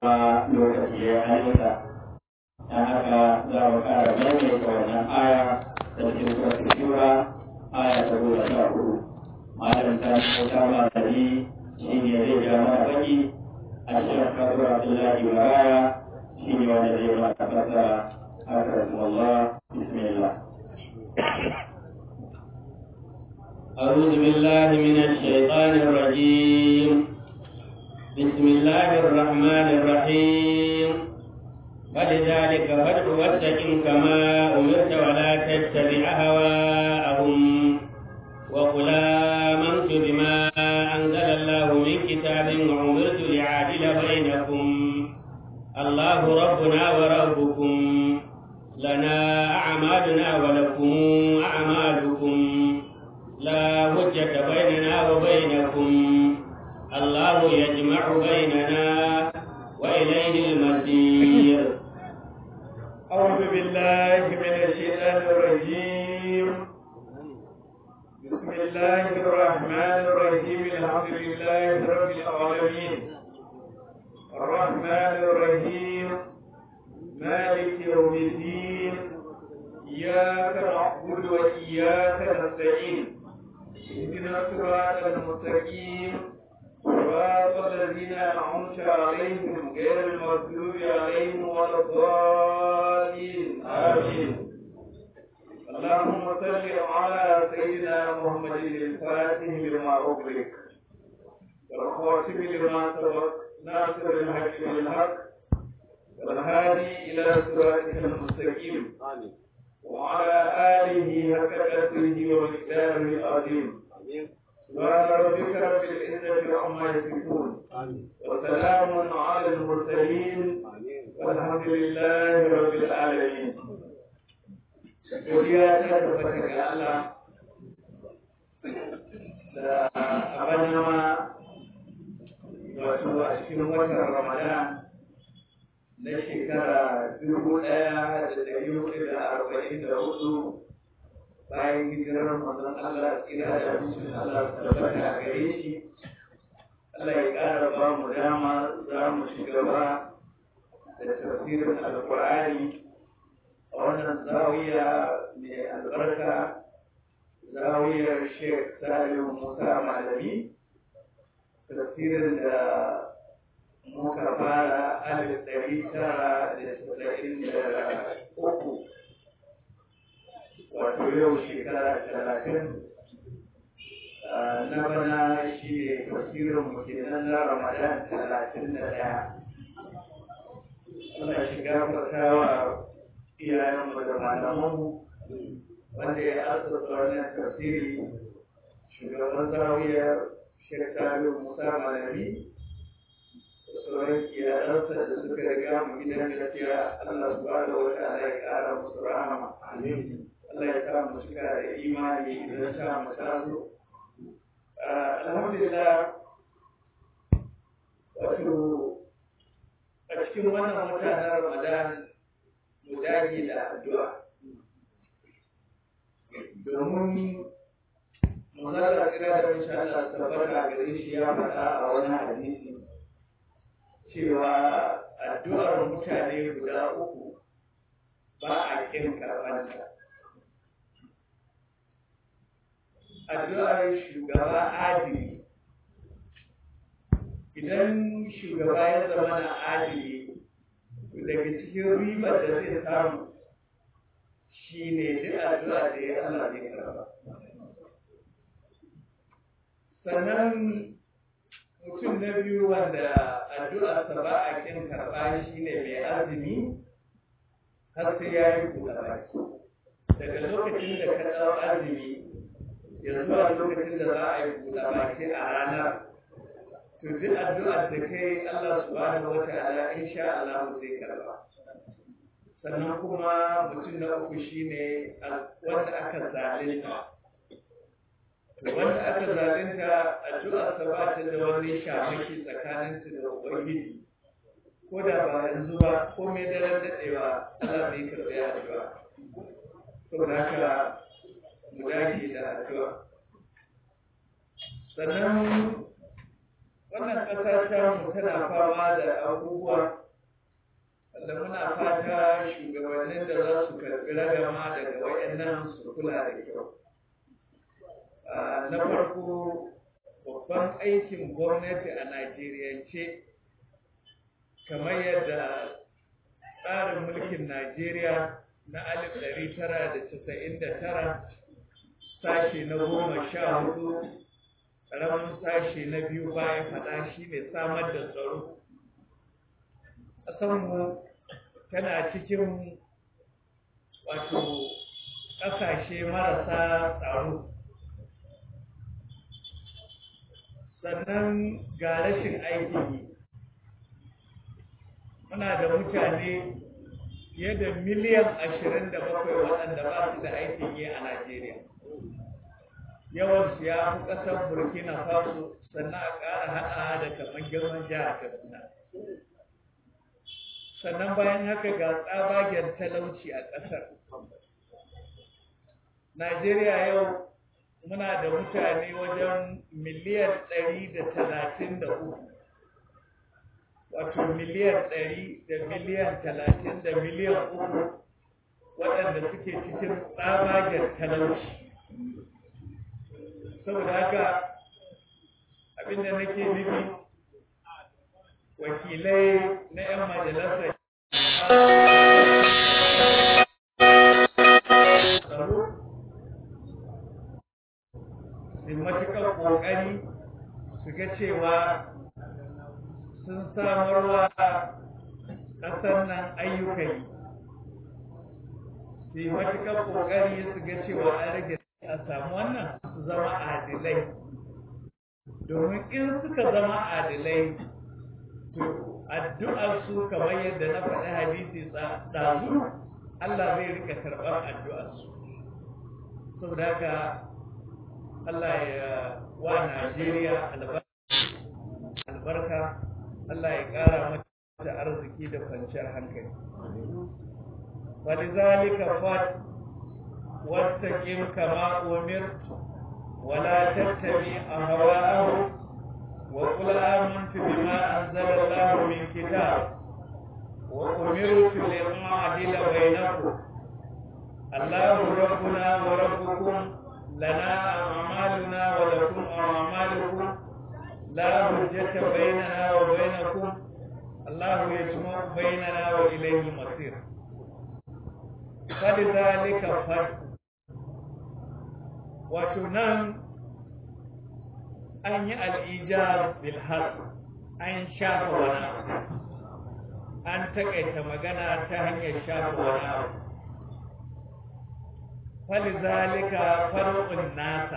kuma lokaci ya halitta don haka za mu ƙara maimaita wannan aya da cikin suratul shura aya ta goma sha hudu malam ta ta malami shi ne zai ja mana baki a cikin kasuwar abdullahi baraya shi ne wanda zai mana fasara أكرم الله بسم الله أعوذ بالله من الشيطان الرجيم بسم الله الرحمن الرحيم فلذلك فادع واستقم كما أمرت ولا تتبع هواءهم وقل آمنت بما أنزل الله من كتاب وأمرت لعادل بينكم الله ربنا وربكم لنا أعمالنا ولكم أعمالكم لا حجة بيننا وبينكم الله يجمع بيننا وإليه المصير أعوذ بالله من الشيطان الرجيم بسم الله الرحمن الرحيم الحمد لله رب العالمين الرحمن الرحيم مالك يوم الدين إياك نعبد وإياك نستعين اهدنا الصراط المستقيم صراط الذين أنعمت عليهم غير المغضوب عليهم ولا الضالين آمين اللهم صل على سيدنا محمد الفاتح لما أغلق والخاتم لما سبق ناصر الحق بالحق والهادي إلى صراطك المستقيم وعلى آله حق قدره ومقداره العظيم سبحان ربك رب العزة عما يصفون وسلام على المرسلين والحمد لله رب العالمين godiya ta tabbata ga Allah da abin nama wato a cikin watan Ramadan na shekara dubu ɗaya da ɗari hudu da arba'in da hudu bayan hijirar manzon Allah tsira da mutum Allah tabbata a gare shi Allah ya ƙara ba mu dama za mu shiga ba da tafsirin alƙur'ani a wannan zawiya mai albarka zawiyar Sheikh Salim Musa Malami tafsirin da muka fara alif ɗari tara da saba'in da uku wato yau shekara talatin na bana shi ne tafsirin mu kenan na ramadan talatin da ɗaya muna shiga fatawa iyayenmu da malamanmu wanda ya asasa wannan tafsiri shugaban zawiyar shekaru musa malami sauran iyalansa da suka riga mu gidan gaskiya Allah subhanahu wa ta'ala ya kara musu rahama Allah ya sa mu cika da imani idan sa mu tazo alhamdulillah wato a cikin wannan mutanen Ramadan mu dage da addu'a domin Manzala kira da insha Allah tabbata gare shi ya faɗa a wani hadisi cewa addu'ar mutane guda uku ba a kin karɓanta. Addu'ar shugaba adili idan shugaba ya zama na adili daga cikin ribar da zai samu shi ne duk addu'a da ya Allah zai karɓa. Sannan mutum na biyu wanda addu'arsa ba a kin karɓa shi ne mai azumi har sai ya yi buɗe baki daga lokacin da ka ɗau azumi ya zuwa lokacin da za a yi buɗe baki a ranar to duk addu'ar da kai Allah subhanahu wa ta'ala insha Allah zai karɓa sannan kuma mutum na uku shine wanda aka zalunta wanda aka zalunta addu'arsa ba ta da wani shamaki tsakaninta da ubangiji ko da ba yanzu ba ko mai daren daɗewa Allah zai karɓi addu'a saboda haka mu dage da addu'a sannan wannan ƙasa ta mu tana fama da abubuwa wanda muna fata shugabannin da za su karɓi ragama daga wayannan su kula da kyau na farko babban aikin gwamnati a najeriyance kamar yadda tsarin mulkin najeriya na 1999 sashe na goma sha hudu ƙaramin sashe na biyu bayan faɗa shi ne samar da tsaro ƙasanmu tana cikin wato ƙasashe marasa tsaro sannan ga rashin aikin yi muna da mutane fiye da miliyan ashirin da bakwai waɗanda ba su da aikin yi a Najeriya. Yawansu ya fi ƙasar Burkina Faso sannan a ƙara haɗa da kamar girman jihar Kaduna. Sannan bayan haka ga tsabagen talauci a ƙasar. Najeriya yau muna da mutane wajen miliyan ɗari da talatin da uku. wato miliyan ɗari da miliyan talatin da miliyan uku waɗanda suke cikin tsabagen talauci saboda haka abinda nake nufi wakilai na 'yan majalisar su matuƙar ƙoƙari su ga cewa sun samarwa ƙasar nan ayyukan yi su yi matuƙar ƙoƙari su ga cewa an rage a samu wannan su zama adilai domin in suka zama adilai to addu'ar su kamar yadda na faɗi hadisi ɗazu Allah zai rika karɓar addu'ar su saboda haka Allah ya wa Najeriya albarka Allah ya ƙara mata arziki da kwanciyar hankali. Walizalika fat wastaqim kama umirt wala tattabi ahwa'ahum wa qul amantu bima anzala Allah min kitab wa umirtu li a'dila bainakum Allahu rabbuna wa rabbukum lana a'maluna wa lakum a'malukum لا حجة بيننا وبينكم الله يجمع بيننا وإليه المصير فلذلك فرق وتنام أن الإيجاب بالحق أن شاف ونا أن تقيت مغانا تهني شاف ونا فلذلك فرق الناس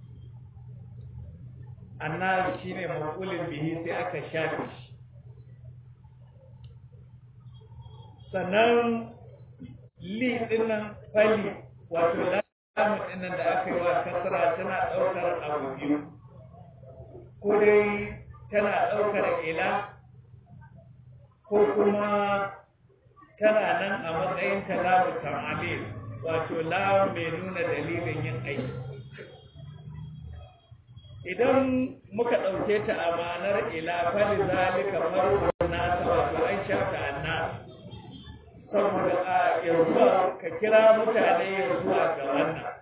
annas shine maqulin bihi sai aka shafe shi sannan li dinnan fali wato lamu dinnan da aka yi wa kasra tana daukar abu biyu ko dai tana daukar ila ko kuma tana nan a matsayin kalamu ta'amil wato lamu mai nuna dalilin yin aiki idan muka ɗauke ta a ma'anar ila fali zalika farko nasa wato an shafa annas saboda a yanzu ka kira mutane ya zuwa ga wannan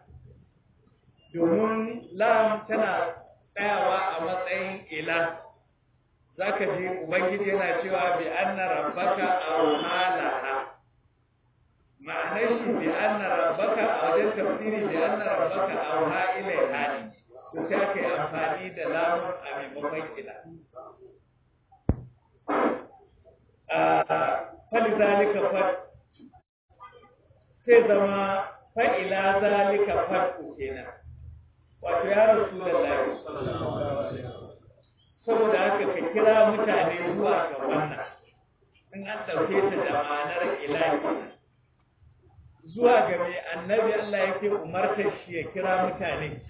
domin lam tana tsayawa a matsayin ila zaka ji ubangiji yana cewa bi anna rabbaka awhalaha ma'anar shi bi anna rabbaka a wajen tafsiri bi anna rabbaka awha ilaiha ne to sai aka yi amfani da lamun a maimakon ila. Fali zalika fat sai zama fa'ila zalika fat kenan. Wato ya rasu da lafi. Saboda haka ka kira mutane zuwa ga wannan, in an ɗauke ta da ma'anar ila kenan. Zuwa ga mai annabi Allah yake umartar shi ya kira mutane.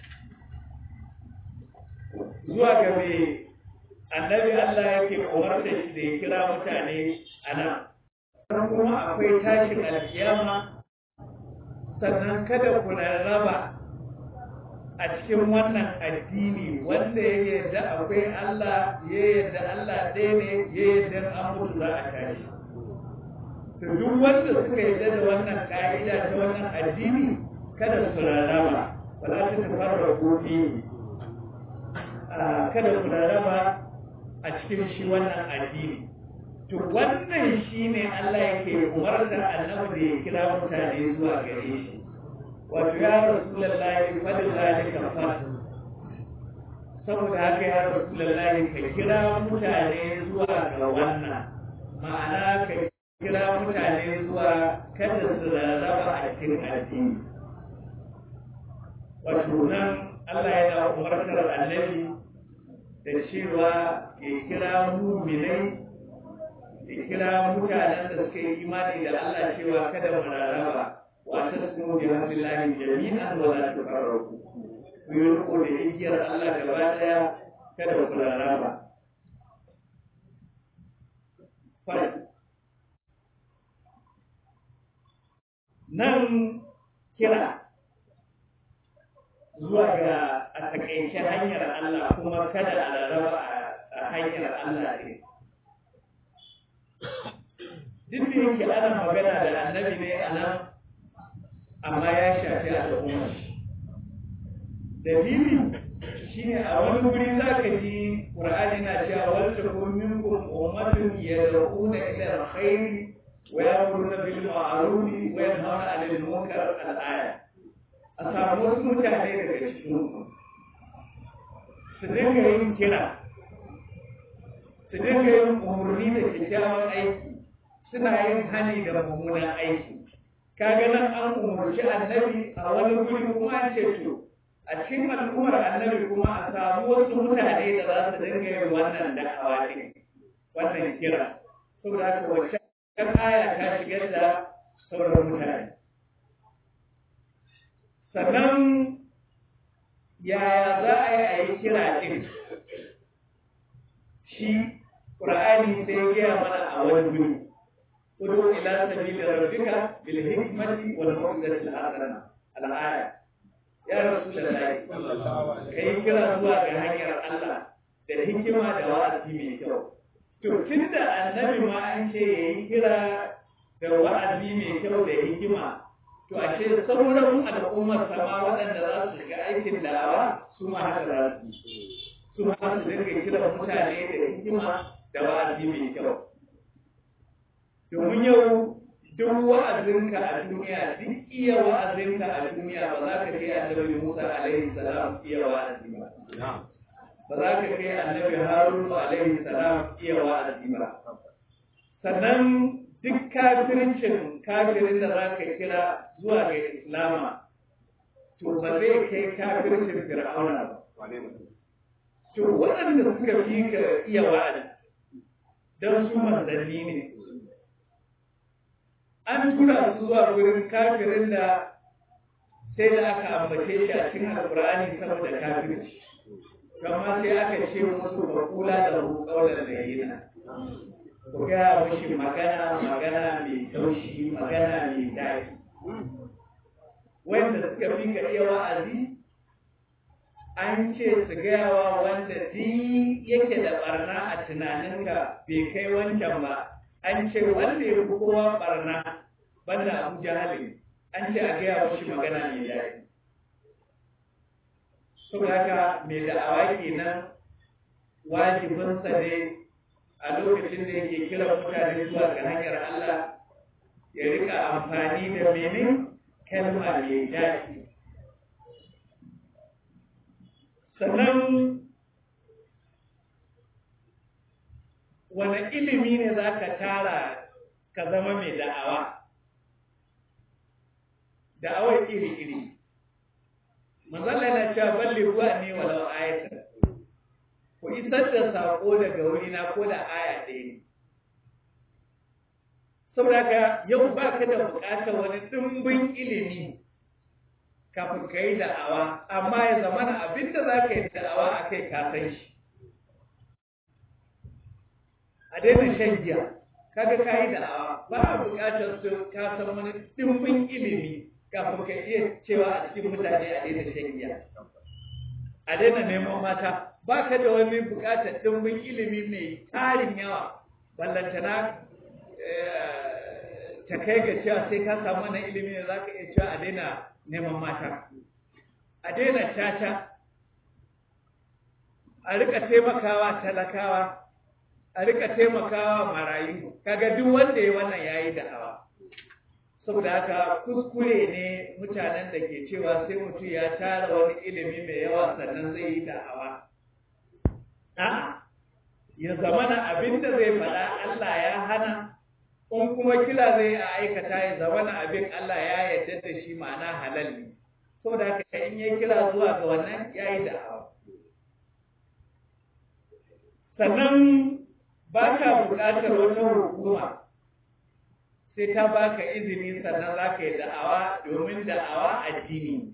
zuwa ga mai annabi Allah yake umarta shi da ya kira mutane a nan. kuma akwai tashin alkiyama sannan kada ku rarraba a cikin wannan addini wanda ya yarda akwai Allah ya yarda Allah ɗaya ne ya yarda an mutu za a tashi to duk wanda suka yarda da wannan ka'ida ta wannan addini kada su rarraba ba za ta tafarra gobe kada su rarraba a cikin shi wannan addini to wannan shine Allah yake umartar annabi da ya kira mutane zuwa gare shi wato ya rasulullahi fadin zalika fa saboda haka ya rasulullahi ka kira mutane zuwa ga wannan ma'ana ka kira mutane zuwa kada su rarraba a cikin addini wato nan Allah yana umartar annabi da cewa ya kira muminai ya kira mutanen da suka yi imani da Allah cewa kada mu rarraba wa tasmu bi hamdillahi jami'an wa la tufarraqu ku yi riko da igiyar Allah gaba daya kada ku rarraba nan kira zuwa ga a takaice hanyar Allah kuma kada a rarraba a hanyar Allah ne duk da yake ana magana da annabi ne a nan amma ya shafi al'umma dalili shine a wani wuri za ka ji ƙur'ani na cewa wata kun minkum ummatun yad'una ila alkhair wa ya'muruna bil ma'ruf wa yanhauna 'anil munkar al-aya a samu wasu mutane daga cikin su dinga yin kira su dinga yin umarni da kyakkyawan aiki suna yin hani da mummunan aiki kaga nan an umarci annabi a wani guri kuma an ce to a cikin al'ummar annabi kuma a samu wasu mutane da za su dinga yin wannan da'awa din wannan kira saboda haka wacce aya ta shigar da sauran mutane sannan yaya za a yi a yi kira din shi ƙur'ani sai ya gaya mana a wani guri ادعو الى سبيل ربك بالحكمه والموعظه الحسنه الايه يا رسول الله kai kira zuwa ga hanyar Allah da hikima da wa'azi mai kyau to tunda annabi ma an ce yayi kira da wa'azi mai kyau da hikima to ashe sauran al'ummar sama waɗanda za su shiga aikin da'awa su ma haka za su su ma su dinga kira mutane da hikima da wa'azi mai kyau domin yau duk wa'azinka a duniya duk iya wa'azinka a duniya ba za ka kai annabi Musa alaihi salam iya wa'azi ba ba za ka kai annabi Harun alaihi salam iya wa'azi ba sannan duk kafircin kafirin da za ka kira zuwa ga islama to ba zai kai kafircin fir'auna ba to waɗanda suka fi ka iya wa'azi don su manzanni ne an tura su zuwa wurin kafirin da sai da aka ambace shi a cikin alkur'ani saboda kafirci amma sai aka ce musu ba kula da hukaular da yi na ku gaya mushi magana magana mai taushi magana mai daɗi wanda suka fi ka iya wa'azi an ce su gaya wa wanda duk yake da barna a tunaninka bai kai wancan ba an ce wanda ya fi kowa barna banda abu jahalin an ce a gaya mashi magana mai daɗi saboda haka mai da'awa kenan wajibinsa ne a lokacin da yake kira mutane zuwa ga hanyar Allah ya rika amfani da mene kalma mai daɗi sannan wani ilimi ne za ka tara ka zama mai da'awa da'awar iri-iri manzala yana cewa balli ruwa ne walau ayatar ku isar da saƙo daga wurina ko da aya ɗaya ne saboda ka yau ba ka da buƙatar wani ɗimbin ilimi kafin ka yi da'awa amma ya zama na abin da za ka yi da'awa a kai ka san shi a daina shan giya kaga ka yi da'awa ba a buƙatar su ka san wani ɗimbin ilimi kafin ka iya cewa a cikin mutane a daina shan giya a daina neman mata ba ka da wani buƙatar ɗimbin ilimi mai tarin yawa ballantana ta kai ga cewa sai ka samu wannan ilimi da za ka iya cewa a daina neman mata a daina caca a rika taimakawa talakawa a rika taimakawa marayu kaga duk wanda ya wannan yayi da'awa saboda haka kuskure ne mutanen da ke cewa sai mutum ya tara wani ilimi mai yawa sannan zai yi da'awa a'a ya zamana abin da zai faɗa Allah ya hana in kuma kila zai a aikata ya zamana abin Allah ya yarda da shi ma'ana halal ne saboda haka in ya kira zuwa ga wannan ya yi da'awa sannan ba ka buƙatar wata hukuma sai ta baka izini sannan za ka yi da'awa domin da'awa addini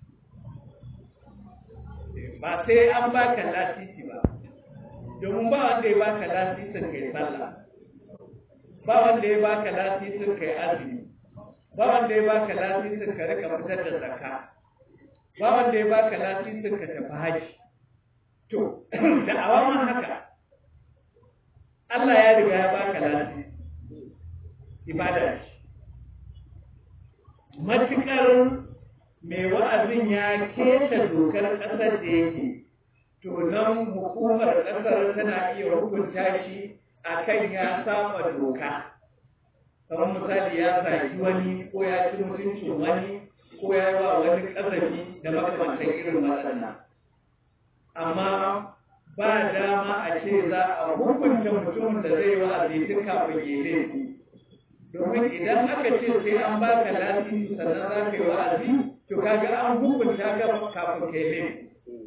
ba sai an baka lasisi ba domin ba wanda ya baka lasisin kai sallah ba wanda ya baka lasisin kai azumi ba wanda ya baka lasisin ka rika fitar da zakka ba wanda ya baka lasisin ka tafi haji to da'awa ma haka Allah ya riga ya baka lasisi ibada ce matukar mai wa'azin ya keta dokar ƙasar da yake to nan hukumar ƙasar tana iya hukunta shi a kan ya saba doka kamar misali ya zaki wani ko ya ci mutuncin wani ko ya yi wa wani ƙazafi da makamantan irin waɗannan amma ba dama a ce za a hukunta mutumin da zai wa'azi tun kafin ya laifi domin idan aka ce sai an baka lasisi sannan za ka yi wa'azi to kaga an hukunta ka kafin kai laifi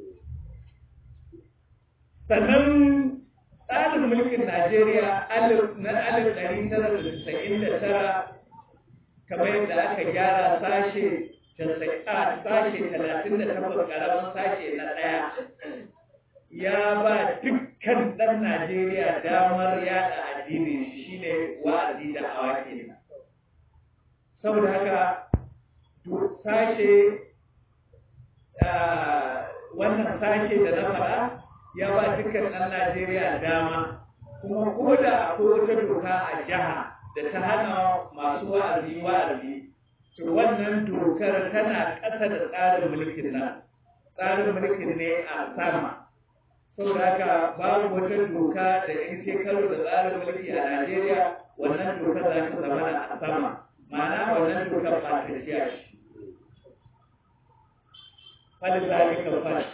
sannan tsarin mulkin Najeriya na alif ɗari tara da tasa'in da tara kamar yadda aka gyara sashe sashe talatin da takwas ƙaramin sashe na ɗaya ya ba dukkan ɗan Najeriya damar yaɗa addinin shi ne wa'azi da hawa kenan. Saboda haka sashe wannan sashe da na faɗa ya ba dukkan ɗan Najeriya dama kuma ko da akwai wata doka a jiha da ta hana masu wa'azi wa'azi to wannan dokar tana ƙasa da tsarin mulkin nan tsarin mulkin ne a sama saboda haka babu wata doka da in ce karo da tsarin mulki a Najeriya wannan dokar za ta zama a sama ma'ana wannan dokar ba ta ciya shi fali zalika fal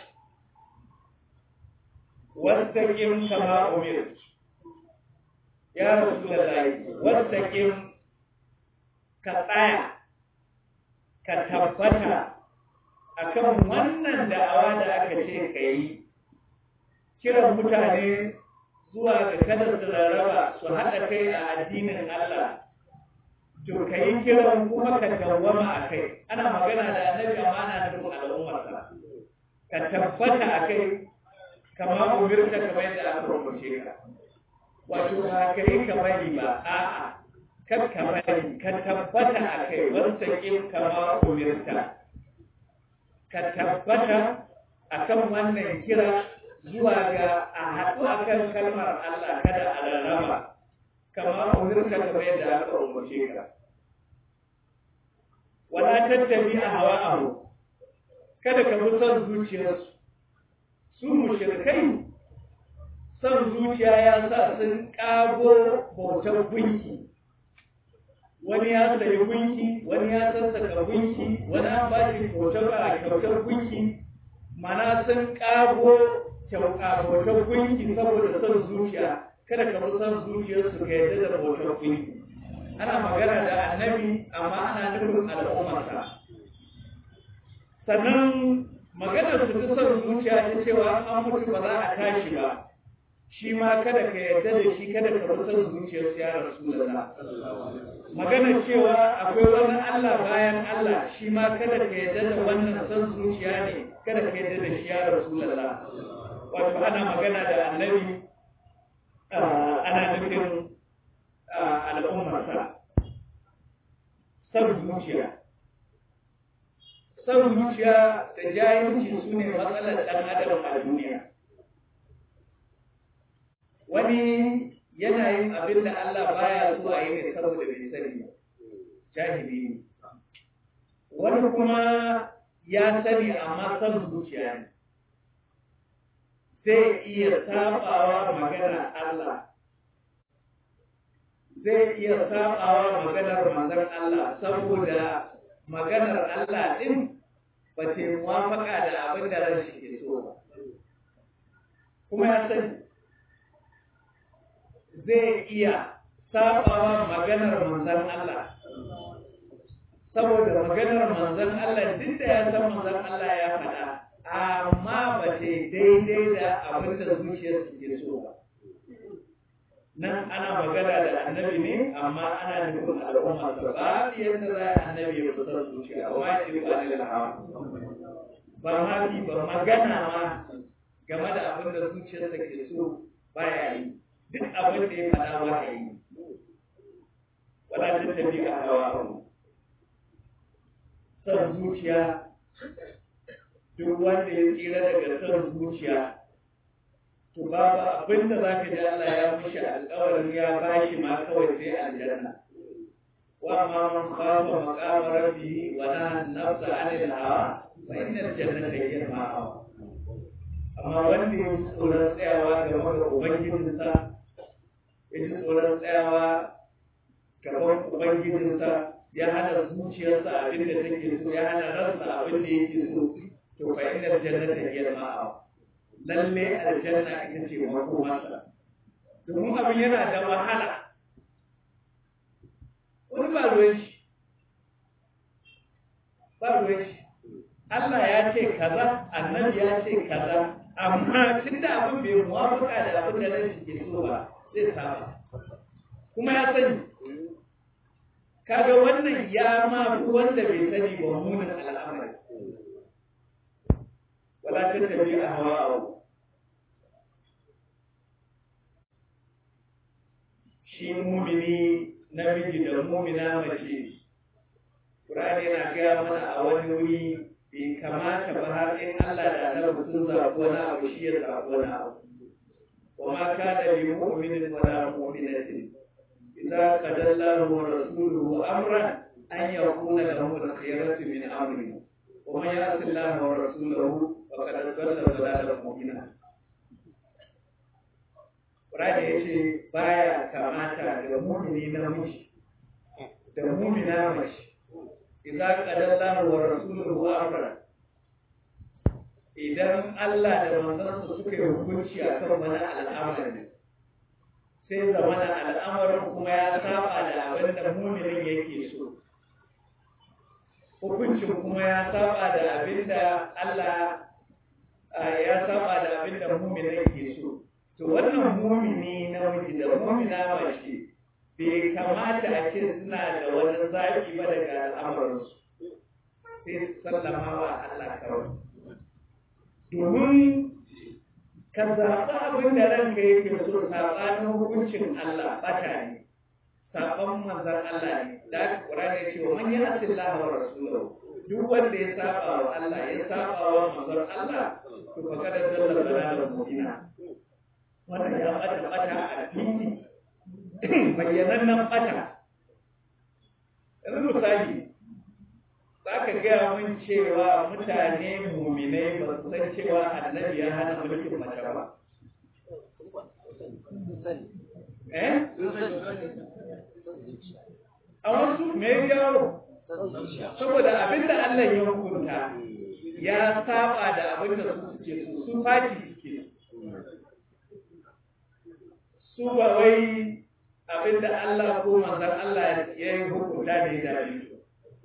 wastaqim kama umir ya rasulullahi wastaqim ka tsaya ka tabbata akan wannan da'awa da aka ce ka yi kiran mutane zuwa ga kada su rarraba su haɗa kai a addinin Allah to ka yi kiran kuma ka dawwama a kai ana magana da annabi amana da nufin al'ummarsa ka tabbata a kai kama umirta kamar yadda aka rubuce ka wato ba ka yi ka bari ba a'a kar ka bari ka tabbata a kai wasta kin kama umirta ka tabbata akan wannan kira zuwa ga a haɗu a kan kalmar Allah kada a rarraba kama umarka kamar yadda aka umarce ka wala tattabi a hawa abu kada ka bi son zuciyarsu su mushrikai son zuciya ya sa sun ƙago bautar gunki wani ya sayi gunki wani ya sassaka gunki wani an ba shi kyautar gunki mana sun ƙago bautar gunki saboda son zuciya kada ka bi son zuciyarsu ka yadda da bautar gunki ana magana da annabi amma ana nufin al'ummarsa sannan maganar su ta son zuciya ta cewa an mutu ba za a tashi ba shi ma kada ka yarda da shi kada ka bi son zuciyarsu ya rasulullah maganar cewa akwai wani Allah bayan Allah shi ma kada ka yarda da wannan son zuciya ne kada ka yarda da shi ya rasulullah wato ana magana da annabi ana nufin al'ummarsa son zuciya son zuciya da jahilci su ne matsalar ɗan adam a duniya wani yana yin abin da Allah baya so a yi ne saboda bai sani jahili ne wani kuma ya sani amma son zuciya ne zai iya sabawa maganar Allah zai iya sabawa maganar manzon Allah saboda maganar Allah din ba ta muwafaka da abin da ran shi ke so ba kuma ya sani zai iya sabawa maganar manzon Allah saboda maganar manzon Allah duk da ya san manzon Allah ya faɗa amma ba ta daidai da abin da zuciyarsu ke so ba nan ana magana da annabi ne amma ana nufin al'umma ta ba yadda za a annabi ya fitar zuciya amma ya ce ba da hawa ba ma fi ba magana ma game da abin da zuciyarsa ke so baya yi duk abin da ya faɗa ba ya yi wala ta tafi a hawa son zuciya duk wanda ya tsira daga son zuciya to babu abin da za ka ji Allah ya mushi alƙawarin ya bashi ma kawai sai aljanna wa ma man khafa maqama rabbihi wa nahana an-nafsa 'anil hawa fa innal jannata hiya al-ma'wa amma wanda ya ji tsoron tsayawa game da ubangijinsa ya ji tsoron tsayawa gaban ubangijinsa ya hana zuciyarsa abin da take so ya hana ransa abin da yake so to fa innal jannata hiya al-ma'wa lalle aljanna ita ce makomarsa domin abin yana da wahala wani ba ruwan shi ba ruwan shi Allah ya ce kaza annabi ya ce kaza amma tun da abin bai muwafaka da abin da nan shi ke so ba zai saba kuma ya sani kaga wannan ya ma wanda bai sani ba munin al'amari wala tattabi a hawa shi mumini namiji da mumina mace Qur'ani yana gaya mana a wani wuri bai kamata ba har in Allah da Annabi sun zaɓi wani abu shi ya zaɓi wani abu wa ma kana li mu'minin wa la mu'minatin idza qada Allahu wa rasuluhu amran an yakuna lahum al-khiyaratu min amrihim ومن يعص الله ورسوله فقد ضل ضلالا مبينا Qur'ani ya ce baya kamata ga mumini namiji da mumina mace idza qadalla wa rasuluhu amra idan Allah da manzansa suka yi hukunci akan wani al'amari sai zamana al'amarin kuma ya saba da abin da muminin yake so hukuncin kuma ya saba da abin da Allah ya saba da abin da muminin ke so to wannan mumini na miji da mumina mace bai kamata a ce suna da wani zafi ba daga al'amuransu sai sallama wa Allah kawai domin ka zaɓi abin da ranka yake so saɓanin hukuncin Allah ɓata ne saɓon manzan Allah ne da aka kura ne cewa man ya asin wa rasulahu duk wanda ya saba wa Allah ya saba wa manzon Allah to fa kada dalla dalalan mubina wannan ya bata bata a fili bayyanannen bata yanzu misali za ka gaya mun cewa mutane muminai ba su san cewa annabi ya hana mulkin mace ba eh a wasu me ya jawo saboda abinda Allah ya hukunta ya saba da abinda su suke so su fati suke su ba wai abinda Allah ko manzon Allah ya yi hukunta da ya dace su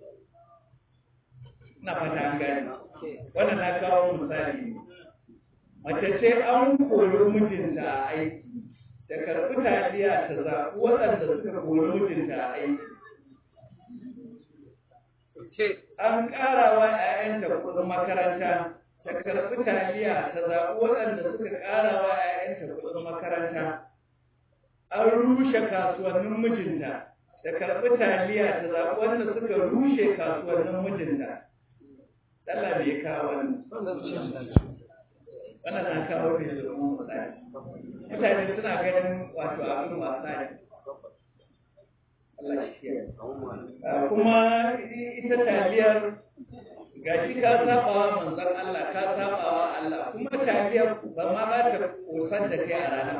na fata an gani wannan na kawo misali mace ce an kori mijinta a aiki da karɓi taliya ta zaɓi waɗanda suka kori mijinta a aiki an ƙara wa ‘ya'yanta kuɗin makaranta ta karɓi taliya ta zaɓi waɗanda suka ƙara wa ‘ya'yanta kuɗin makaranta an rushe kasuwannin mijinta ta karɓi taliya ta zaɓi wanda suka rushe kasuwannin mijinta Allah bai kawo wannan wannan na kawo ne domin misali mutane suna ganin wato abin wasa ne Allah shi kuma ita taliyar gashi ka saba wa manzon Allah ka saba wa Allah kuma taliyar ba ma za ta kosan da kai a ranar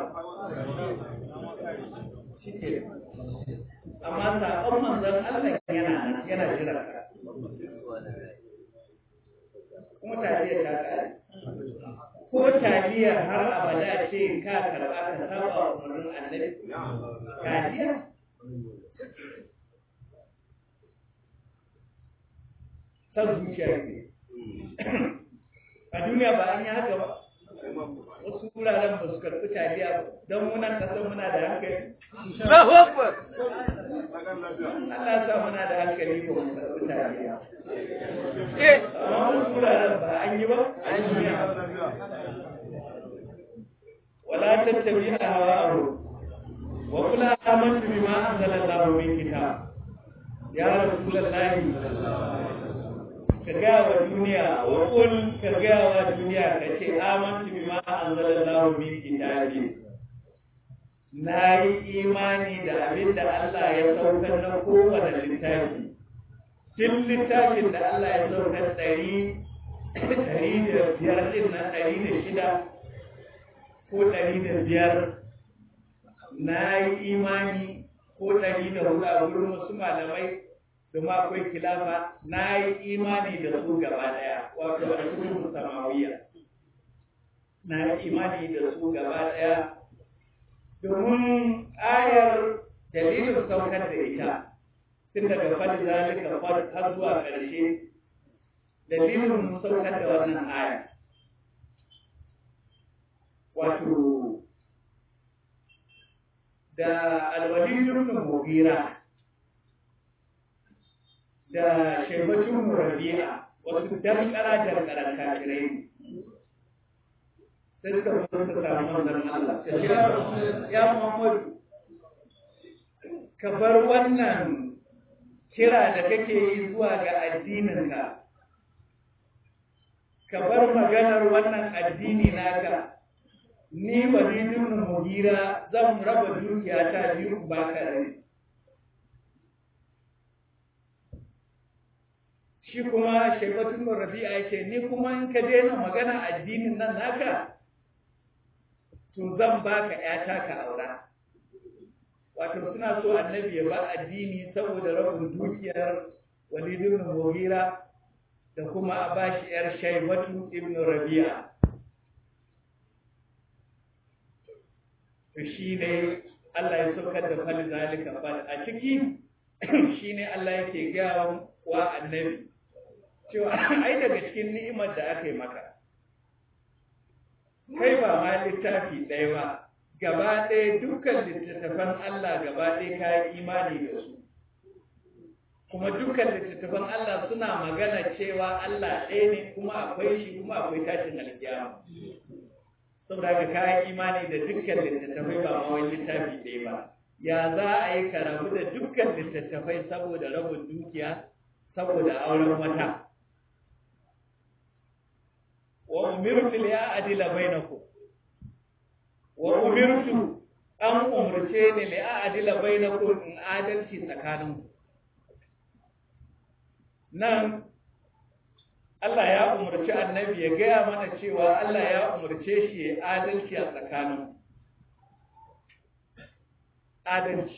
shike amma sabon manzon Allah yana yana jira ka kuma taliyar ta kare ko taliyar har abada ce ka karba ka saba wa umarnin annabi taliyar san zuciya ne a duniya ba an yi haka ba wasu wuraren ba su karɓi taliya don muna kasar muna da hankali Allah sa muna da hankali ba mu karɓi taliya amma wasu wuraren ba an yi ba an yi wala tattabi a hawa'ahu wa kula amantu bima anzalallahu min kitab ya rasulullahi ka gaya wa duniya wa kul ka gaya wa duniya ka ce amantu bima anzalallahu min kitabi na yi imani da abin da Allah ya saukar na kowane littafi duk littafin da Allah ya saukar ɗari ɗari da biyar ɗin na ɗari da shida ko ɗari da biyar na yi imani ko ɗari da hudu a wurin wasu malamai domin akwai kilafa na yi imani da su gaba daya wato a cikin samawiya na yi imani da su gaba daya domin ayar dalilin saukar da ita tun daga fadi zalika fad har zuwa ƙarshe dalilin saukar da wannan aya wato da alwalidun mugira da shaibatun rabi'a wasu dankara dankaran kafirai sai suka zo suka samu manzon Allah ta ce ya Muhammadu ka bar wannan kira da kake yi zuwa ga addininka ka bar maganar wannan addini naka ni walidun mugira zan raba dukiya ta biyu baka rai shi kuma shaibatun rabi'a yake ni kuma in ka daina magana addinin nan naka to zan baka ƴata ka aura wato suna so annabi ya ba addini saboda rabin dukiyar walid ibn mughira da kuma a bashi yar shaibatu ibn rabi'a to shine Allah ya saukar da fal zalika fal a ciki shine Allah yake gaya wa annabi cewa ai daga cikin ni'imar da aka yi maka kai ba ma littafi ɗaya ba gaba ɗaya dukkan littattafan Allah gaba ɗaya ka yi imani da su kuma dukkan littattafan Allah suna magana cewa Allah ɗaya ne kuma akwai shi kuma akwai tashin alkiyama saboda ka ka yi imani da dukkan littattafai ba ma wani littafi ɗaya ba ya za a yi ka rabu da dukkan littattafai saboda rabin dukiya saboda auren wata wa umirtu li a'dila bainakum wa umirtu an umurce ni li a'dila bainakum in adalci tsakanin nan Allah ya umurci annabi ya gaya mana cewa Allah ya umurce shi ya adalci a tsakanin adalci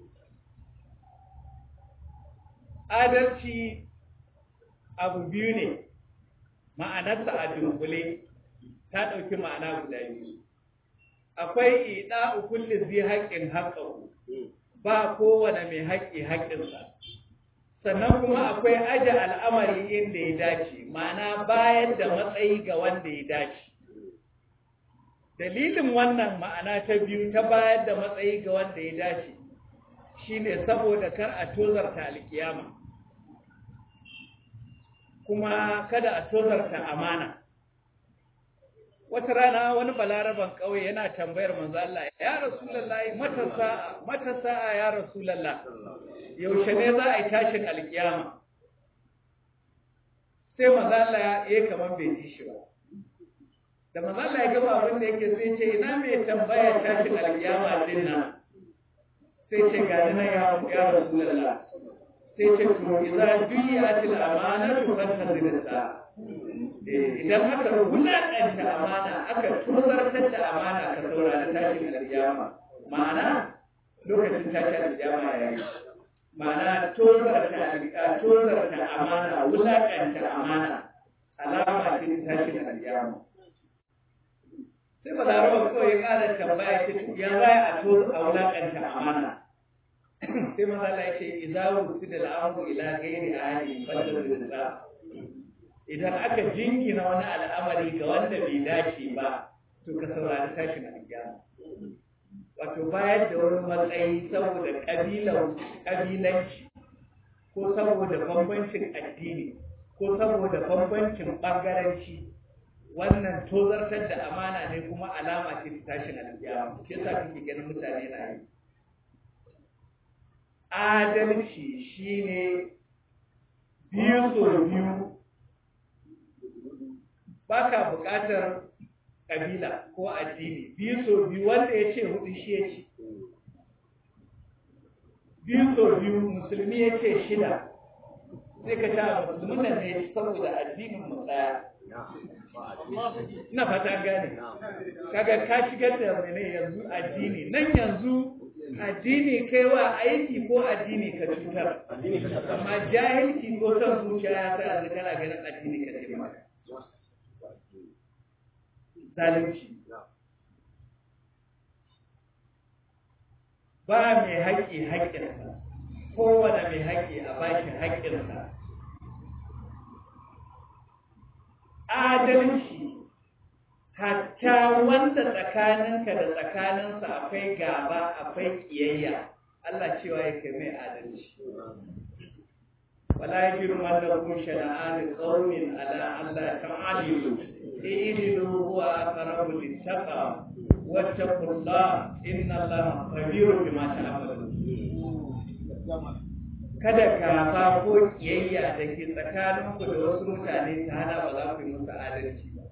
adalci abu biyu ne ma'anarsa a dunkule ta ɗauki ma'ana guda biyu akwai ida kulli zai haƙƙin haƙƙahu ba kowane mai haƙƙi haƙƙinsa sannan kuma akwai aje al'amari inda ya dace ma'ana bayar da matsayi ga wanda ya dace dalilin wannan ma'ana ta biyu ta bayar da matsayi ga wanda ya dace shine saboda kar a tozarta alkiyama kuma kada a tozarta amana wata rana wani balaraban ƙauye yana tambayar manzo Allah ya rasulullahi matasa matasa ya rasulullah yaushe ne za a yi tashin alkiyama sai mazala ya kamar bai ji shi ba da mazala ya gaba abin da yake sai ce ina mai tambaya tashin alkiyama din nan sai ce ga nan ya ya rasulullah sai ce to idza duyatil amanatu fantazirta idan aka wulaƙanta amana aka tozartar da amana ka saurari tashin alkiyama ma'ana lokacin tashin alkiyama ya yi ma'ana tozarta tozarta amana wulaƙanta amana alama ce ta tashin alkiyama sai ba larabar kawai ya ƙara tambaya ce ya za a to a wulaƙanta amana sai maza Allah ya ce idza wusida al-amru ila ghairi ahli fadda idan aka jingina wani al'amari ga wanda bai dace ba to ka saurari tashin alƙiyama wato bayar da wani matsayi saboda ƙabilan ƙabilanci ko saboda bambancin addini ko saboda bambancin ɓangaranci wannan tozartar da amana ne kuma alama ce ta tashin alƙiyama shi yasa kake ganin mutane na yi adalci shine biyu so biyu ba ka buƙatar ƙabila ko addini biyu so biyu wanda ya ce hudu shi ya ce biyu so biyu musulmi ya ce shida sai ka ta musulmin nan ne saboda addinin mu tsaya ina fata gane kaga ka shigar da mene yanzu addini nan yanzu addini kai wa aiki ko addini ka cutar amma jahilci ko son zuciya ya sa yanzu kana ganin addini ka ce maka zalunci ba mai haƙƙi haƙƙinsa kowane mai haƙƙi a bashi haƙƙinsa adalci hatta wanda tsakaninka da tsakaninsa akwai gaba akwai ƙiyayya Allah cewa ya kai mai adalci wala yajrumannakum shana'an qaumin ala alla ta'dilu i'dilu huwa aqrabu lit-taqwa wattaqullah inna Allaha khabirun bima ta'malun kada kafa ko kiyayya da ke tsakaninku da wasu mutane ta hana ba za ku yi musu adalci ba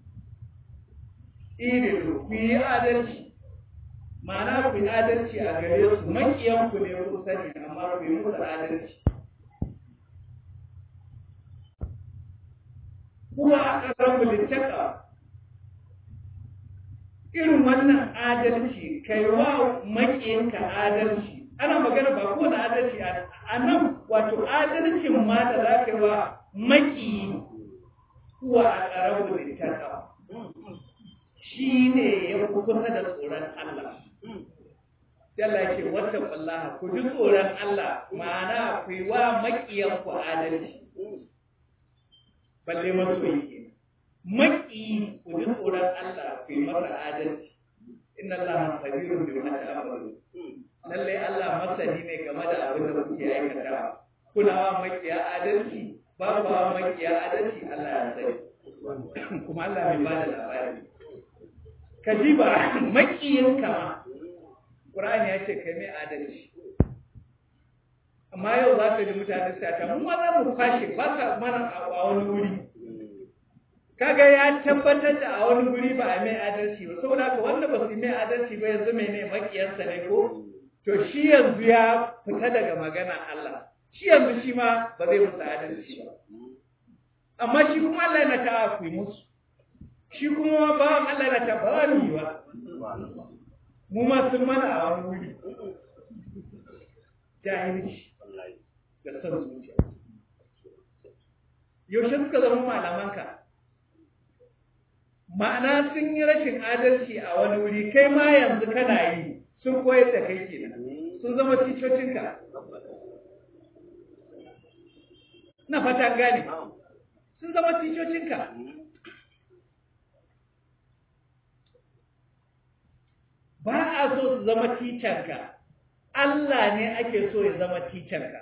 irilu ku yi adalci ma'ana ku yi adalci a gare su makiyanku ne ku sani amma ku yi musu adalci kuma a ƙasar littaka irin wannan adalci kai wa makiyanka adalci ana magana ba kowane adalci a nan wato adalcin ma da za ka yi wa maki kuwa a ƙarar littaka shi ne ya kusa da tsoron Allah. Allah ce wata wallaha ku ji tsoron Allah ma'ana ku yi wa maƙiyan ku adalci. Balle masoyi ke. Maƙi ku ji tsoron Allah ku yi masa adalci. Inna Allah sabirun bi ma ta'malu. Lalle Allah masani ne game da abin da kuke aikatawa. Kuna wa maƙiya adalci, ba ku wa maƙiya adalci Allah ya sani. Kuma Allah mai ba da labari. ka ji ba makiyin kama ƙur'ani ya ce kai mai adalci amma yau za ka ji mutane sai ta mun za mu kwashe ba ka mana a wani wuri kaga ya tabbatar da a wani wuri ba a mai adalci ba saboda ka wanda ba su mai adalci ba yanzu mai ne makiyansa ne ko to shi yanzu ya fita daga magana Allah shi yanzu shi ma ba zai musu adalci ba amma shi kuma Allah yana ta ku yi musu shi kuma ba Allah na tabbara ni ba mu ma sun mana a wani wuri jahilci da son zuciya yaushe suka zama malamanka ma'ana sun yi rashin adalci a wani wuri kai ma yanzu kana yi sun koyar da kai kenan sun zama ticocinka na fata gane sun zama ticocinka ba a so su zama ticanka Allah ne ake so ya zama ticanka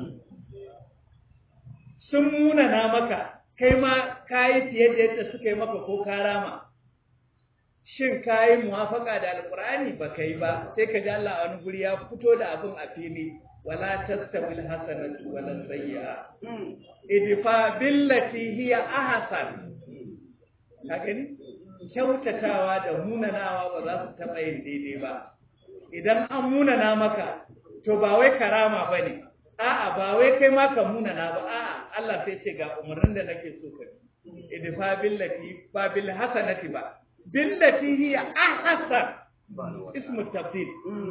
sun munana maka kai ma kayi fiye da yadda suka yi maka ko karama shin kayi muwafaka da alkur'ani ba kai ba sai ka ji Allah wani guri ya fito da abin a fili wala tastawi alhasanatu wala sayyi'a idfa billati hiya ahsan ka gani kyautatawa da munanawa ba za su taɓa yin daidai ba idan an munana maka to ba wai karama ba ne a'a ba wai kai ma ka munana ba a'a Allah sai ce ga umarnin da nake so ka idfa billati ba bil hasanati ba billati hiya ahsan ismu tafdil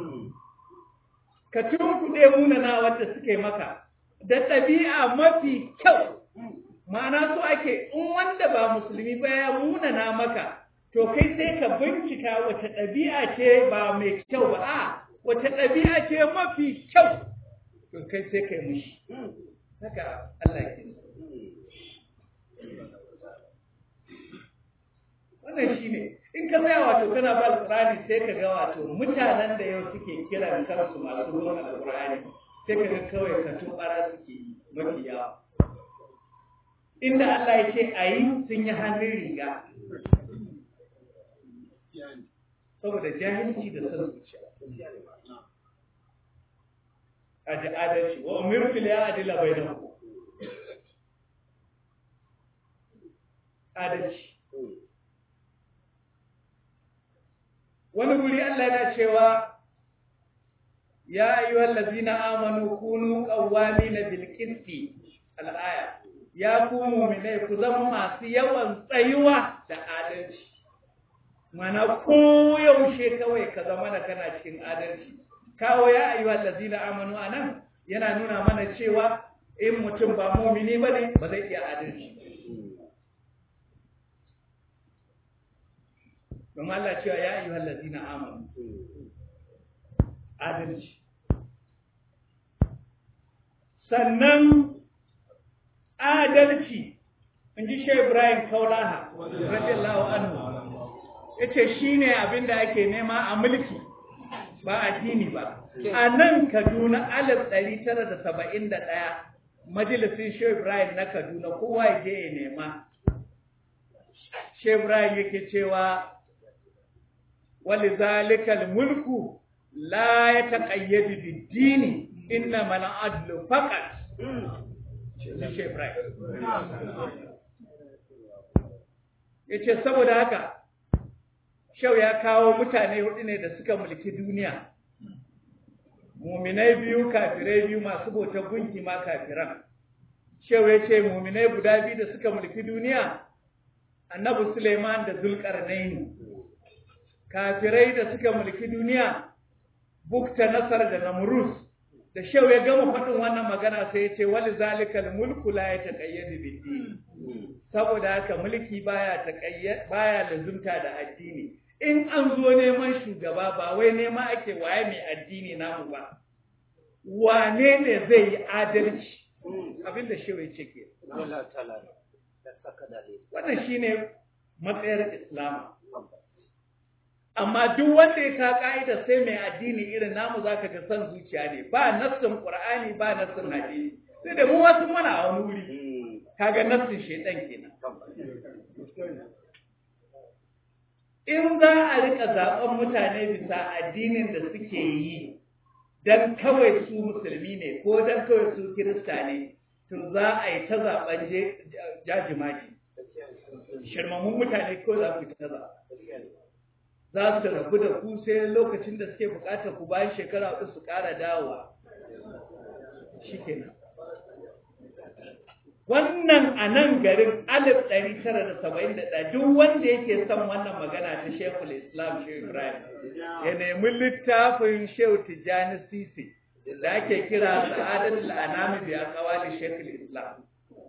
ka tunkuɗe munana wanda suke maka da ɗabi'a mafi kyau ma'ana so ake in wanda ba musulmi ba ya munana maka to kai sai ka bincika wace ɗabi'a ce ba mai kyau ba a wace ɗabi'a ce mafi kyau to kai sai kai mushi haka Allah ke wannan shi ne in ka tsaya wato kana ba alƙur'ani sai ka ga wato mutanen da yau suke kiran kansu masu ruwan alƙur'ani sai ka ga kawai ka tubara suke yi mafi yawa inda Allah ya ce a yi sun yi hannun riga saboda jahilci da son zuciya a ji adalci wa umirtu ya adila bainakum adalci wani guri Allah yana cewa ya ayyuhal ladzina amanu kunu qawwamina bil qisti al-aya ya ku mu'minai ku zama masu yawan tsayuwa da adalci mana ko yaushe kawai ka zama da kana cikin adalci kawo ya ayyuhal ladzina amanu anan yana nuna mana cewa in mutum ba mu'mini bane ba zai iya adalci don Allah cewa ya ayyuhal ladzina amanu adalci sannan adalci in ji shi Ibrahim Kaulaha radiyallahu anhu yace shine abin da ake nema a mulki ba addini ba a nan Kaduna alif ɗari tara da saba'in da ɗaya majalisin shi Ibrahim na Kaduna kowa ya je ya nema shi Ibrahim yake cewa ولذلك الملك لا يتقيد بالدين إنما العدل فقط yace saboda haka shau ya kawo mutane hudu ne da suka mulki duniya muminai biyu kafirai biyu masu bautar gunki ma kafiran shau ya ce muminai guda biyu da suka mulki duniya annabi suleiman da zulkarnaini kafirai da suka mulki duniya bukta nasar da namrus da shau ya gama faɗin wannan magana sai ya ce wali zalikal mulku la ya taqayyadu bid saboda haka mulki baya taqayyad baya lazumta da addini in an zo neman shugaba ba wai nema ake waye mai addini namu ba wane ne zai yi adalci abinda shau ya ce ke wannan shine matsayar islama amma duk wanda ya ka ka'ida sai mai addini irin namu zaka ga san zuciya ne ba nassin qur'ani ba nassin hadisi sai da mu wasu mana a wani wuri kaga nassin shedan kenan in za a rika zaben mutane bisa addinin da suke yi dan kawai su musulmi ne ko dan kawai su kirista ne to za a yi ta zaben jajimaji shirmamun mutane ko za ku ta zaɓa za su rabu da ku sai lokacin da suke bukatar ku bayan shekara hudu su ƙara dawowa shikenan wannan a nan garin alif ɗari tara da saba'in da ɗaya duk wanda yake son wannan magana ta shekul islam shehu ibrahim ya nemi littafin shehu tijjani sisi da ake kira sa'adatul anami bi aqwali shekul islam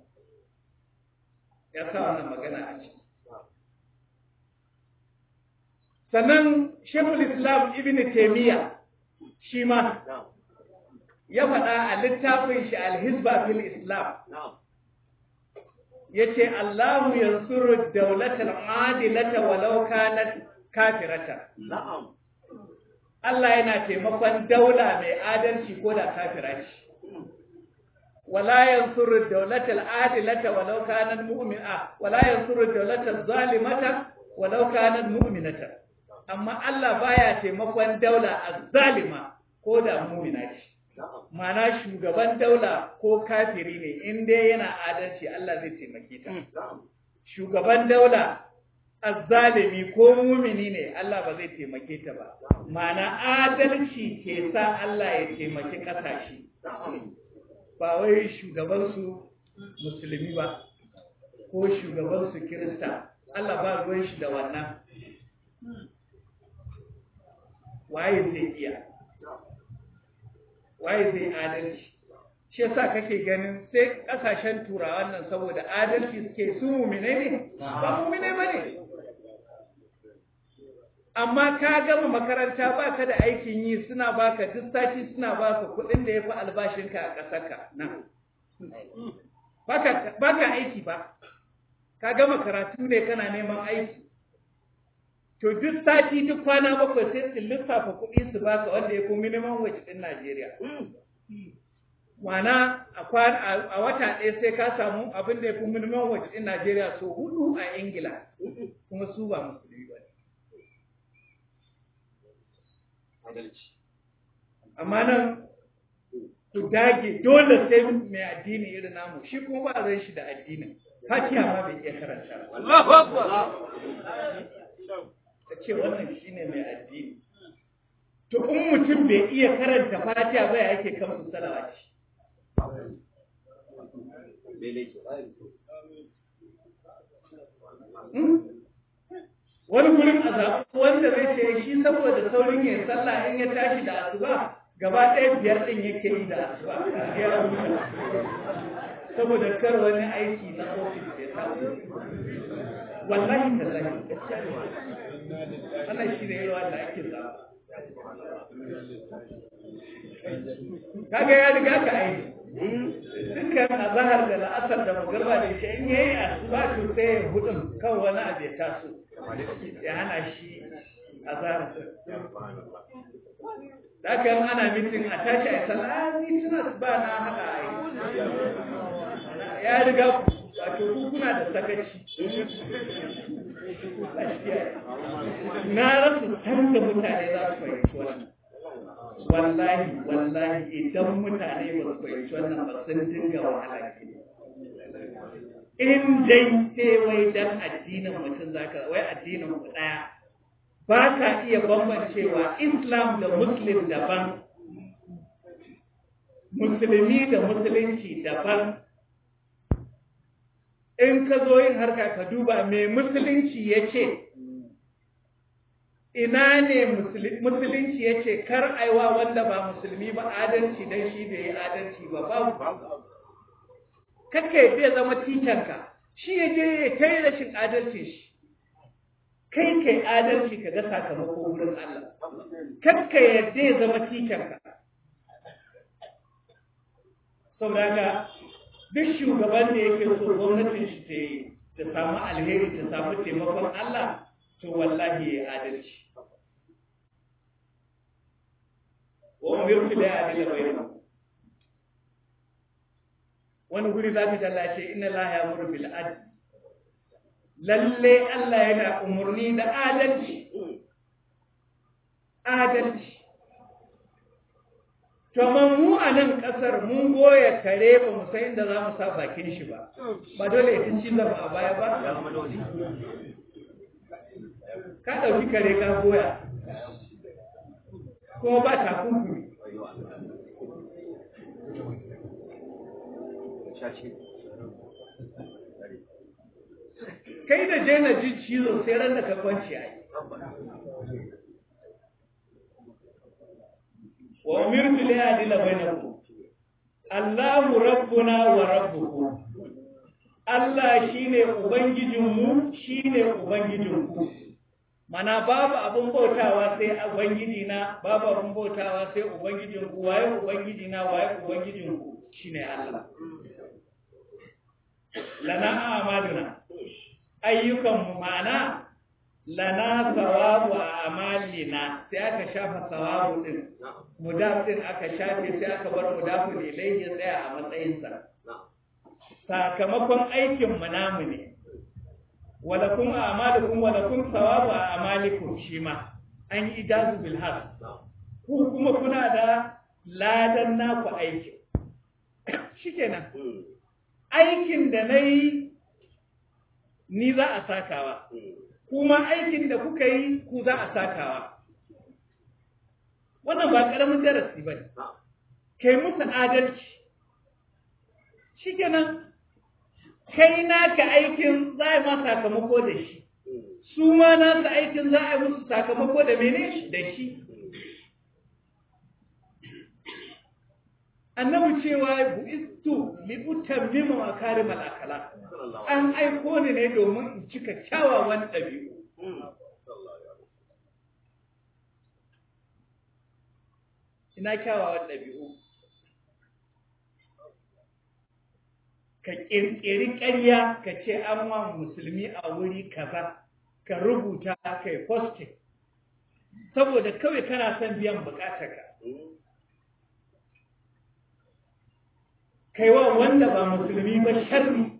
ya sa wannan magana a ciki sannan shekul islam ibn taimiyya shi ma ya faɗa a littafin shi alhizba fil islam ya ce allahu yansuru daulatar adilata walau kanat kafirata Allah yana taimakon daula mai adalci ko da kafira ce wala yansuru daulatal adilata walau kanat mu'mina wala yansuru daulatal zalimata walau kanat mu'minata amma Allah baya taimakon daula azzalima ko da mu'mina ce Mana shugaban daula ko kafiri ne in dai yana adalci Allah zai taimake ta. Shugaban daula azzalimi ko mumini ne Allah ba zai taimake ta ba. Mana adalci ke sa Allah ya taimaki ƙasashe. Ba wai shugabansu musulmi ba ko shugabansu kirista. Allah ba ruwan shi da wannan. Waye zai iya? waye zai adalci shi yasa kake ganin sai kasashen turawan nan saboda adalci suke su mumine ne ba mumine ba ne amma ka gama makaranta baka da aikin yi suna baka duk sati suna baka kuɗin da ya fi albashinka a ƙasarka nan baka aiki ba ka gama karatu ne kana neman aiki to duk sati duk kwana bakwai sai su lissafa kuɗi su baka wanda ya fi minimum wage ɗin Najeriya. Mana a wata ɗaya sai ka samu abin da ya fi minimum wage ɗin Najeriya so hudu a Ingila kuma su ba musulmi ba Amma nan ku dage dole sai mai addini irin namu shi kuma ba zai shi da addinin. Fatiha ma bai iya karanta. ta ce wannan shine mai addini to in mutum bai iya karanta fatiha ba yake kan su salawaci wani gurin azab wanda zai ce shi saboda saurin yin sallah in ya tashi da asuba gaba ɗaya biyar ɗin yake yi da asuba ya saboda kar wani aiki na ofis ya samu wallahi tallahi wannan shi ne yawa da ake zama kaga ya riga ka aiki dukkan azahar da la'asar da magarba da shi in yayi asuba to sai ya hudun kan wani abu ya taso ya hana shi azahar da kan ana mitin a tashi a sallah ni tuna ba na hada aiki ya riga wato ku kuna da sakaci na rasa san da mutane za su fahimci wannan wallahi wallahi idan mutane ba su fahimci wannan ba sun dinga wahala ke in dai sai wai dan addinin mutum zaka wai addinin ku daya ba ka iya bambancewa islam da muslim daban musulmi da musulunci daban in ka zo yin harka ka duba mai musulunci ya ce ina ne musulunci ya ce kar aiwa wanda ba musulmi ba adalci don shi bai yi adalci ba babu kakka ya zama ticanka shi ya je ya kai rashin adalci shi kai kai adalci ka ga sakamako wurin Allah kakka yadda ya zama ticanka saboda ga duk shugaban da yake so gwamnatin shi ta yi ta samu alheri ta samu taimakon Allah to wallahi ya adalci wa umirtu la adila bainakum wani guri za ka talla ce inna la ya'muru bil adl lalle Allah yana umurni da adalci adalci To mu a nan ƙasar mun goya kare ba mu san inda za mu sa bakin shi ba, ba dole ya ci zama a baya ba? Ka ɗauki kare ka goya, kuma ba takunkumi. Kai da je na ji cizo sai ran da ka kwanci a yi. wa umirtu li adila bainakum Allahu rabbuna wa rabbukum Allah shine ubangijinmu shine ubangijinku mana babu abun bautawa sai ubangiji na babu abun bautawa sai ubangijinku waye ubangiji na waye ubangijinku shine Allah lana amaluna ayyukan mu mana lana sawabu a amalina sai aka shafa sawabu din mudaf din aka shafe sai aka bar mudafu ilayhi ya tsaya a matsayinsa sakamakon aikin mu namu ne wala kun amalukum wala kun sawabu a amalikum shi ma an yi ijazu bil has ku kuma kuna da ladan naku aikin shikenan aikin da na yi ni za a sakawa kuma aikin da kuka yi ku za a sakawa wannan ba ƙaramin darasi ba ne kai musu adalci shikenan kai naka aikin za a yi ma sakamako da shi su ma nasa aikin za a yi musu sakamako da mene da shi annabi cewa bu'istu li utammima makarimal akhlaq an aiko ni ne domin in cika kyawawan ɗabi'u ina kyawawan ɗabi'u ka ƙirƙiri ƙarya ka ce an wa musulmi a wuri kaza ka rubuta ka yi posting saboda kawai kana son biyan buƙatarka kai wa wanda ba musulmi ba sharri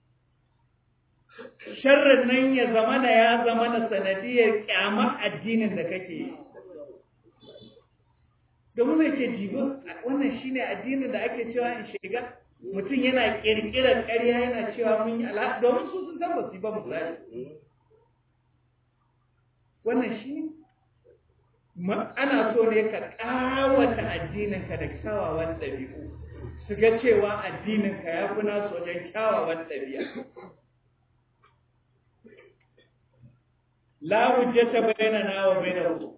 sharrin nan ya zama da ya zama da sanadiyar kyamar addinin da kake yi domin zai ce jibo wannan shine addinin da ake cewa in shiga mutum yana kirkirar ƙarya yana cewa mun yi ala domin su sun san basu ba misali wannan shi ana so ne ka ƙawata addininka da kyawawan ɗabi'u su ga cewa addininka ya fi nasu wajen kyawawan ɗabi'a la hujjata bainana wa bainakum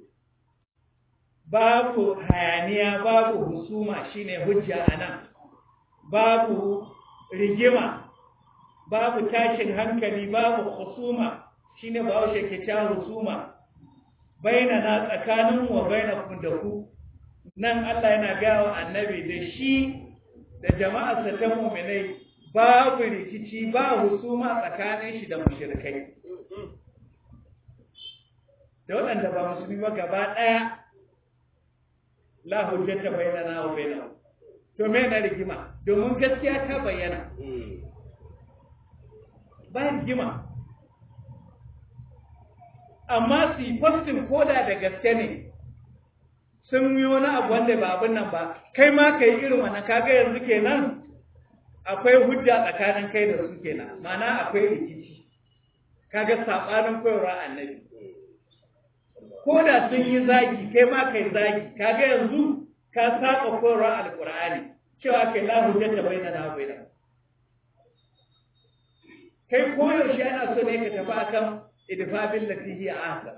babu hayaniya babu husuma shine hujja anan babu rigima babu tashin hankali babu husuma shine bawo ke cewa husuma bainana tsakanin wa bainakum da ku nan Allah yana gaya wa annabi da shi da jama'arsa ta mu'minai babu rikici ba husuma tsakanin shi da mushrikai da waɗanda ba musulmi ba gaba ɗaya la hujjata bainana wa bainahum to me na rigima domin gaskiya ta bayyana ba rigima amma su yi postin koda da gaske ne sun yi wani abu wanda ba abin nan ba kai ma ka yi irin wannan kaga yanzu kenan akwai hujja tsakanin kai da su kenan mana akwai rikici kaga saɓanin koyarwa annabi ko da sun yi zagi kai ma kai zagi kaga yanzu ka saba koyarwa alqur'ani cewa kai la hujjata bainana baina kai koyaushe ana so ne ka tafi akan idfa bil lati hiya ahsan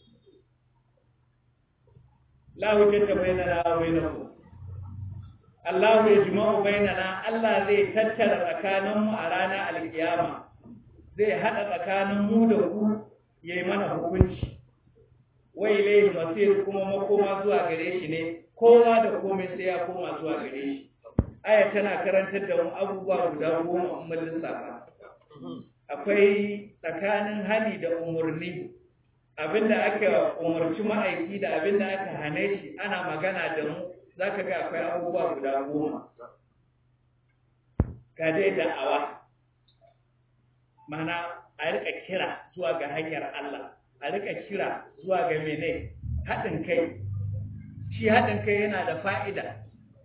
la hujjata bainana bainakum Allah ya jima'u bainana Allah zai tattara tsakaninmu a ranar alkiyama zai haɗa tsakanin mu da ku yayi mana hukunci wai ilayhi masir kuma makoma zuwa gare shi ne kowa da komai sai ya koma zuwa gare shi aya tana karantar da mu abubuwa guda goma mun lissafa akwai tsakanin hani da umurni abinda aka umarci ma'aiki da abinda aka hane shi ana magana da mu zaka ga akwai abubuwa guda goma ga dai da'awa mana a rika kira zuwa ga hanyar Allah a rika kira zuwa ga mene haɗin kai shi haɗin kai yana da fa'ida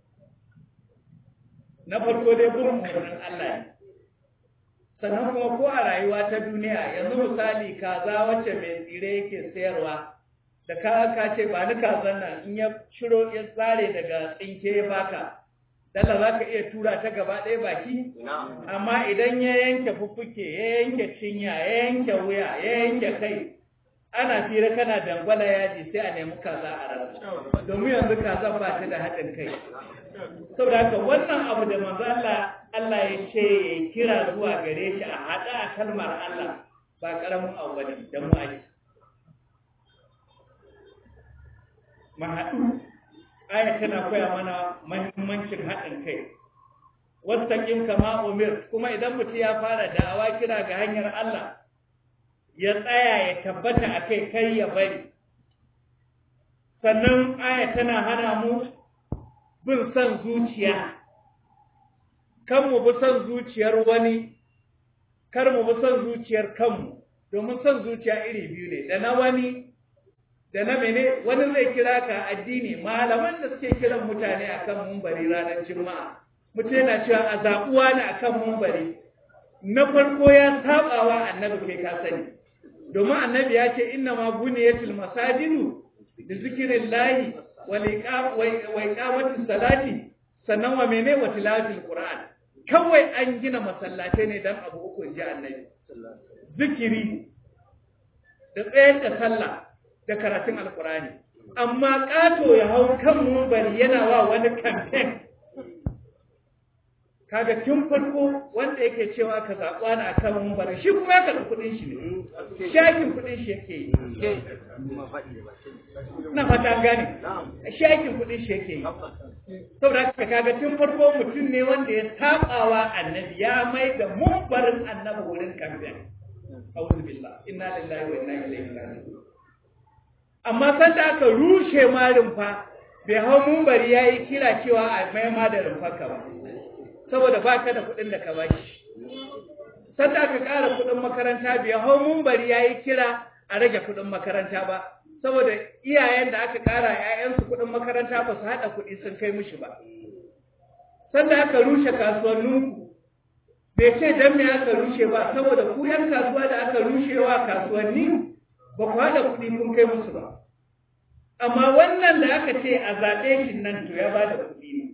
na farko dai bin umarnin Allah ne sannan kuma ko a rayuwa ta duniya yanzu misali kaza wacce mai tsire yake sayarwa da ka ka ce ba ni kazan nan in ya shiro ya tsare daga tsinke ya baka dalla za ka iya tura ta gaba ɗaya baki amma idan ya yanke fuffuke ya yanke cinya ya yanke wuya ya yanke kai ana fira kana dangwala yaji sai a nemi kaza a rasa domin yanzu kaza ba ta da haɗin kai saboda haka wannan abu da manzo Allah Allah ya ce ya kira zuwa gare shi a haɗa a kalmar Allah ba ƙaramin abu bane da mu ake mu haɗu aya tana koya mana mahimmancin haɗin kai wastaqim kama umir kuma idan mutum ya fara da'awa kira ga hanyar Allah ya tsaya ya tabbata a kai kai ya bari sannan aya tana hana mu bin son zuciya kan mu bi son zuciyar wani kar mu bi son zuciyar kanmu domin son zuciya iri biyu ne da na wani da na mene wani zai kira ka addini malaman da suke kiran mutane akan mumbari ranar juma'a mutum yana cewa a zaɓuwa ne akan mumbari na farko ya sabawa annabi kai ka sani domin annabi ya ce inna ma buniyatul masajidu da zikirin lahi wa iqamatis salati sannan wa mene wa tilawatul qur'an kawai an gina masallatai ne dan abu uku inji annabi zikiri da tsayar da sallah da karatun alqur'ani amma kato ya hau kan mumbari yana wa wani campaign kaga tun farko wanda yake cewa ka zaɓa na kan mumbari shi kuma ya karɓi kuɗin shi ne shakin kuɗin shi yake yi na fata gane shakin kuɗin shi yake yi saboda haka kaga tun farko mutum ne wanda ya saɓawa annabi ya mai da mumbarin annabi wurin kamfen a'udhu billah inna lillahi wa inna ilaihi raji'un amma sanda aka rushe ma rumfa bai hau mumbari yayi kira cewa a mai ma da rumfarka ba saboda ba ka da kuɗin da ka ba shi. Sanda aka ƙara kuɗin makaranta bai hau mumbari ya yi kira a rage kuɗin makaranta ba, saboda iyayen da aka ƙara ‘ya'yansu kuɗin makaranta ba su haɗa kuɗi sun kai mushi ba. Sanda aka rushe kasuwanninku, bai ce don me aka rushe ba, saboda ku ‘yan kasuwa da aka rushewa kasuwanni ba ku haɗa kuɗi kun kai musu ba. Amma wannan da aka ce a zaɓe shi nan to ya ba da kuɗi ne.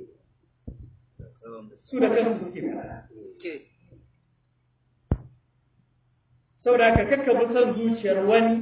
su da kansu suke fara. Saboda haka kakka bi son zuciyar wani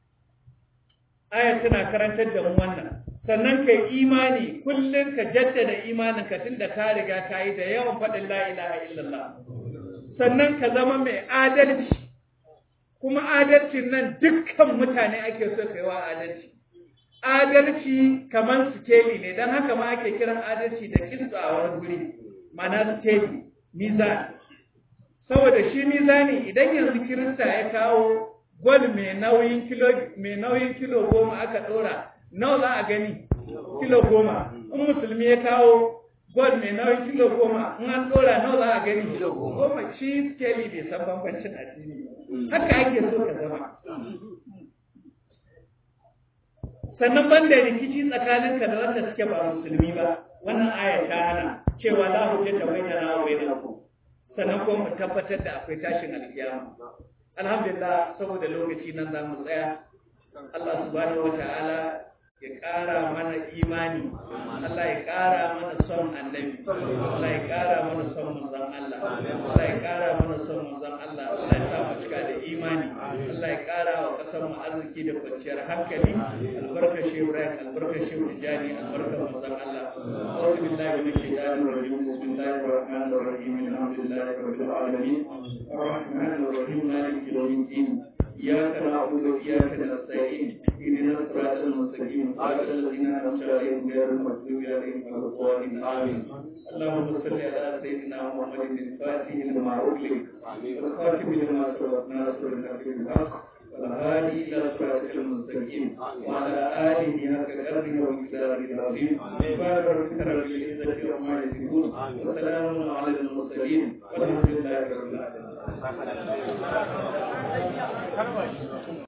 ayar tana karantar da mu wannan. Sannan ka imani kullum ka jaddada imanin ka tun da ka riga ka yi da yawan faɗin la ilaha illallah. Sannan ka zama mai adalci. Kuma adalcin nan dukkan mutane ake so ka yi wa adalci. Adalci kamar sikeli ne, don haka ma ake kiran adalci da kinsu a wani guri. mana steady mizani saboda shi mizani idan yanzu kirista ya kawo gwal mai nauyin kilo mai nauyin kilo goma aka dora nawa za a gani kilo goma in musulmi ya kawo gwal mai nauyin kilo goma in an dora nawa za a gani kilo goma shi skeli bai san bambancin addini haka ake so ka zama sannan banda rikici tsakaninka da wanda suke ba musulmi ba wannan aya ta hana cewa la hujjata bainana wa bainakum sannan kuma mu tabbatar da akwai tashin alkiyama alhamdulillah saboda lokaci nan za mu tsaya Allah subhanahu wataala ya ƙara mana imani Allah ya ƙara mana son annabi Allah ya ƙara mana son manzon Allah Allah ya ƙara mana son manzon Allah Allah ya sa mu cika da imani Allah ya ƙara wa ƙasar mu arziki da kwanciyar hankali albarkar shi Ibrahim albarkar shi Tijani albarkar manzon Allah أعوذ بالله من الشيطان الرجيم بسم الله الرحمن الرحيم الحمد لله رب العالمين الرحمن الرحيم مالك يوم الدين إياك نعبد وإياك نستعين اهدنا الصراط المستقيم صراط الذين أنعمت عليهم غير المغضوب عليهم ولا الضالين آمين اللهم صل على سيدنا محمد الفاتح لما أغلق والخاتم لما سبق ناصر الحق بالحق والهادي إلى صراطك المستقيم وعلى آله حق قدره ومقداره العظيم سبحان ربك رب العزة عما يصفون وسلام على المرسلين والحمد لله رب العالمين